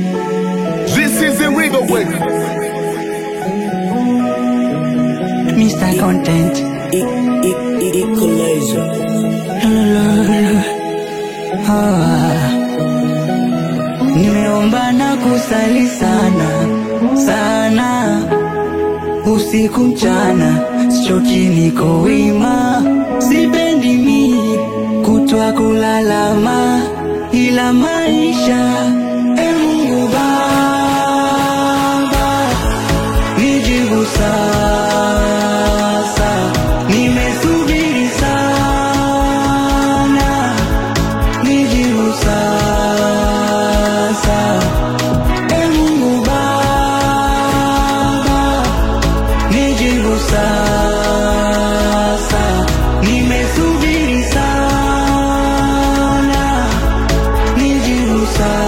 This is the Regal Way. Mr. Content. Equalizer. Ah. Nimeomba na kusali sana sana, usiku mchana, sichoki, niko wima, sipendi mi kutwa kulalama, ila maisha e Mungu Baba nijibu sasa, nimesubiri sana, nijibu sasa, e Mungu Baba, nijibu sasa, nimesubiri sana, nijibu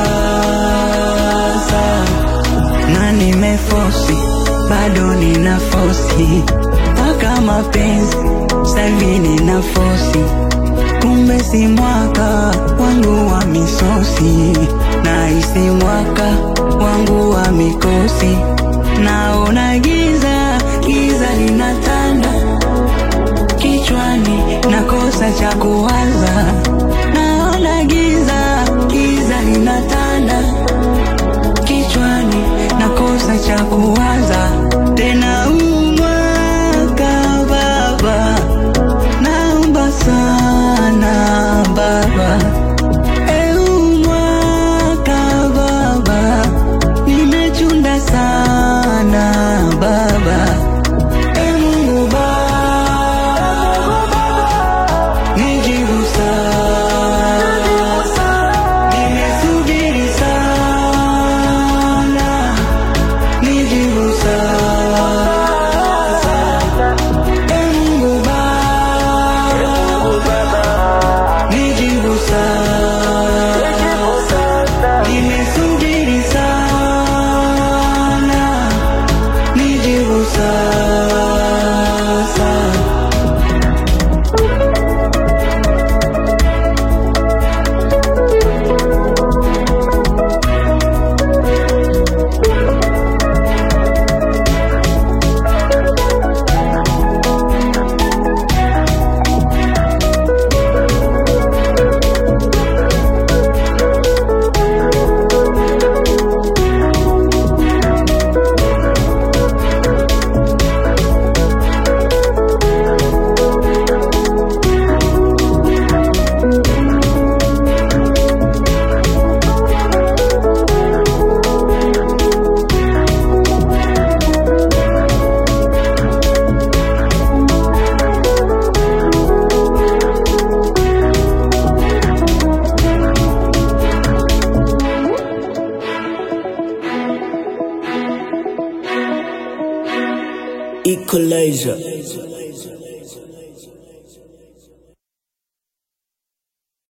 sasa na nimefosi bado nina fosi mpaka mapenzi sahivi nina fosi kumbe si mwaka wangu wa misosi na isi mwaka wangu wa mikosi naona giza giza linatanda kichwani nakosa cha kuwaza naona giza giza linatanda kichwani nakosa cha kuwaza tena huu mwaka baba naomba sana baba Eh, huu mwaka baba nimechunda sana baba Eh, Mungu baba nijibu sasa nimesubiri sana nijibu sasa E Mungu Baba nijibu sasa nimesubiri sana nijibu sasa Equalizer.